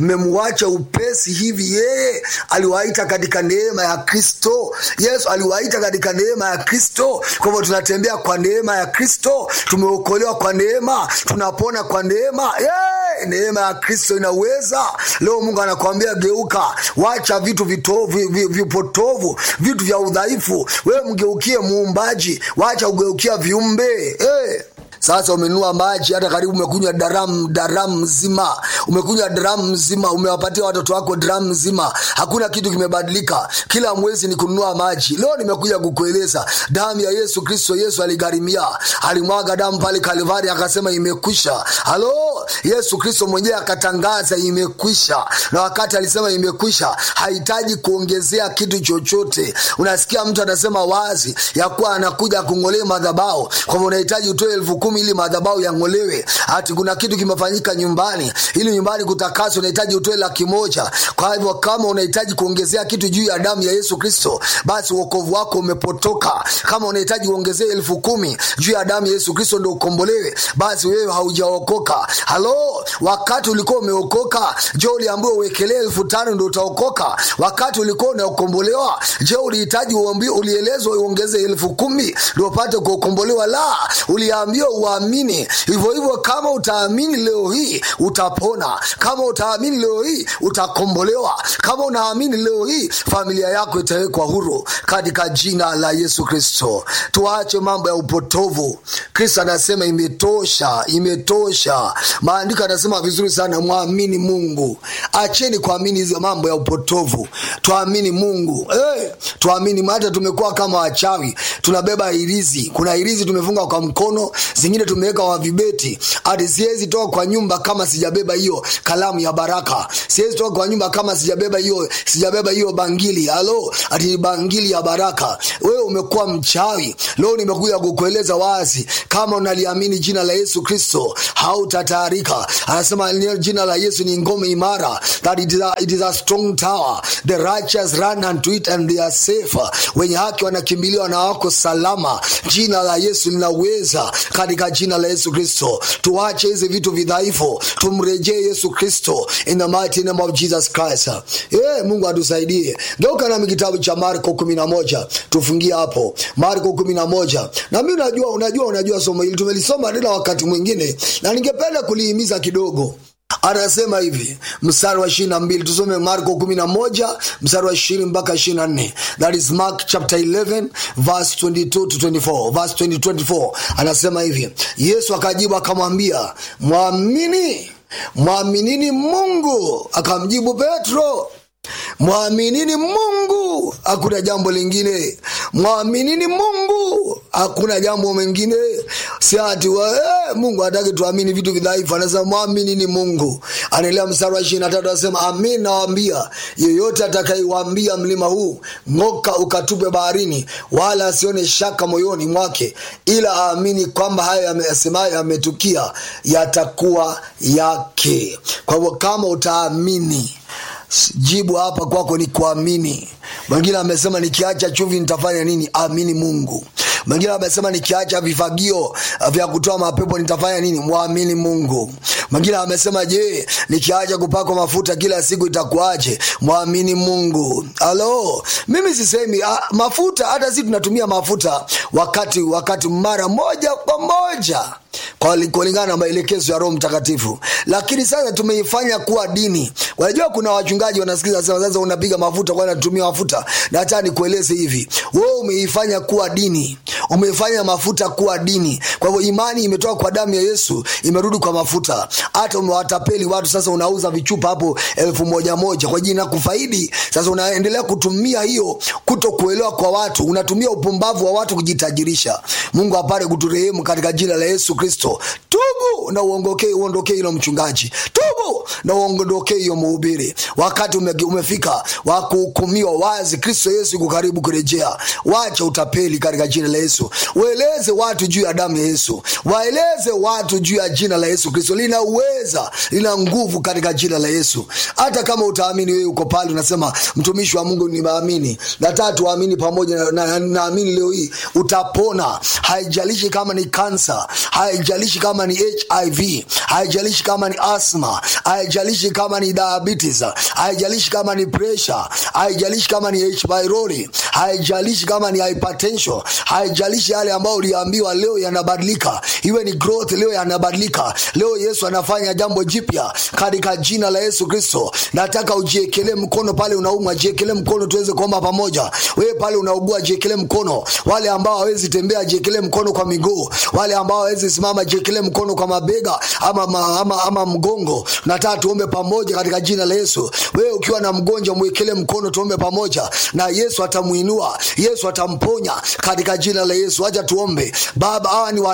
mmemwacha upesi hivi yeye aliwaita katika neema ya kristo yesu aliwaita katika neema ya kristo kwa hivyo tunatembea kwa neema ya kristo tumeokolewa kwa neema tunapona kwa neema yeah! neema ya kristo inaweza leo mungu anakuambia geuka wacha vitu vitovu, vi- vi- vipotovu vitu vya udhaifu wewe mgeukie muumbaji wacha ugeukia viumbe hey sasa umenunua maji hata karibu umekunywa daramu daramu mzima umekunywa daramu mzima umewapatia watoto wako daramu mzima hakuna kitu kimebadilika kila mwezi ni kununua maji leo nimekuja kukueleza damu ya yesu kristo yesu aligharimia alimwaga damu pale kalivari akasema imekwisha halo yesu kristo mwenyewe akatangaza imekwisha na wakati alisema imekwisha hahitaji kuongezea kitu chochote unasikia mtu anasema wazi ya kuwa anakuja kung'olea madhabao kwamba unahitaji utoe elfu kumi ili madhabao yang'olewe hati kuna kitu kimefanyika nyumbani ili nyumbani kutakaswa unahitaji utoe laki moja kwa hivyo kama unahitaji kuongezea kitu juu ya damu ya yesu kristo basi uokovu wako umepotoka kama unahitaji uongezee elfu kumi juu ya damu ya yesu kristo ndo ukombolewe basi wewe haujaokoka halo wakati ulikuwa umeokoka je uliambiwa uwekelee elfu tano ndo utaokoka wakati ulikuwa unaokombolewa je ulihitaji uambi- ulielezwa uongeze elfu kumi ndo upate kuokombolewa la uliambiwa uamini hivyo hivyo kama utaamini leo hii utapona kama utaamini leo hii utakombolewa kama unaamini leo hii familia yako itawekwa huru katika jina la yesu kristo tuache mambo ya upotovu kristo anasema imetosha imetosha maandiko anasema vizuri sana mwamini mungu acheni kuamini hizo mambo ya upotovu tuamini mungu hey, tuamini hata tumekuwa kama wachawi tunabeba irizi kuna irizi tumefunga kwa mkono zingine tumeweka wa vibeti hati siwezi toka kwa nyumba kama sijabeba hiyo kalamu ya baraka siwezi toka kwa nyumba kama sijabeba hiyo sijabeba hiyo bangili halo ati ni bangili ya baraka wewe umekuwa mchawi leo nimekuja kukueleza wazi kama unaliamini jina la yesu kristo hautataarika anasema jina la yesu ni ngome imara that it is, a, it is a strong tower the righteous run unto it and they are safe wenye haki wanakimbilia na wako salama jina la yesu linaweza katika jina la yesu kristo tuache hizi vitu vidhaifu tumrejee yesu kristo in the mighty name of jesus christ yeah, mungu atusaidie geuka nami kitabu cha marko kumi na moja tufungie hapo marko kumi na moja na mi unajua unajua unajua somo hili tumelisoma tena wakati mwingine na ningependa kulihimiza kidogo anasema hivi mstari wa ishiri na mbili tusome marko kumi na moja mstari wa ishirini mpaka ishiri na nne that is mark chapter 11 verse 22 to 24 verse 20, 24 anasema hivi yesu akajibu akamwambia mwamini mwaminini mungu akamjibu petro mwaminini mungu hakuna jambo lingine mwaminini mungu hakuna jambo mengine si ati wa, eh, mungu hataki tuamini vitu vidhaifu anasema mwaminini mungu anaelea mstari wa ishiri na tatu anasema amin nawambia yeyote atakaiwambia mlima huu ng'oka ukatupe baharini wala asione shaka moyoni mwake ila aamini kwamba hayo yasemayo yametukia yatakuwa yake kwa hivyo kama utaamini jibu hapa kwako ni kuamini mwingine amesema nikiacha chumvi nitafanya nini amini mungu mwingine amesema nikiacha vifagio vya kutoa mapepo nitafanya nini mwamini mungu mwingine amesema je nikiacha kupakwa mafuta kila siku itakuaje mwamini mungu halo mimi sisemi ah, mafuta hata si tunatumia mafuta wakati wakati mara moja kwa moja kwa kulingana na maelekezo ya roho mtakatifu lakini sasa tumeifanya kuwa dini unajua kuna wachungaji wanasikiza sema sasa unapiga mafuta kwa natumia mafuta na hata nikueleze hivi wewe umeifanya kuwa dini umeifanya mafuta kuwa dini kwa hivyo imani imetoka kwa damu ya yesu imerudi kwa mafuta hata umewatapeli watu sasa unauza vichupa hapo elfu moja moja kwa jina kufaidi sasa unaendelea kutumia hiyo kuto kuelewa kwa watu unatumia upumbavu wa watu kujitajirisha mungu apate kuturehemu katika jina la yesu kristo tubu na uongokee uondokee hilo mchungaji tubu na uondokee hiyo mhubiri wakati ume, umefika wa kuhukumiwa wazi kristo yesu iko karibu kurejea wacha utapeli katika jina la yesu ueleze watu juu ya damu ya yesu waeleze watu juu ya jina la yesu kristo lina uweza lina nguvu katika jina la yesu hata kama utaamini wewe uko pale unasema mtumishi wa mungu nimeamini nataka tuamini pamoja na, na, naamini leo hii utapona haijalishi kama ni kansa haijalishi kama ni hiv haijalishi kama ni asma haijalishi kama ni diabetes haijalishi kama ni pressure haijalishi kama ni h pylori haijalishi kama ni hypertension haijalishi yale ambayo uliambiwa leo yanabadilika iwe ni growth leo yanabadilika leo yesu anafanya jambo jipya katika jina la yesu kristo nataka ujiekelee mkono pale unaumwa jiekelee mkono tuweze kuomba pamoja wewe pale unaugua jiekelee mkono wale ambao hawezi tembea jiekelee mkono kwa miguu wale ambao hawezi simama jiekelee mkono kwa mabega ama, ama, ama, ama mgongo nataka tuombe pamoja katika jina la yesu wewe ukiwa na mgonjwa mwekele mkono tuombe pamoja na yesu atamuinua yesu atamponya katika jina la yesu acha tuombe baba hawa ni wa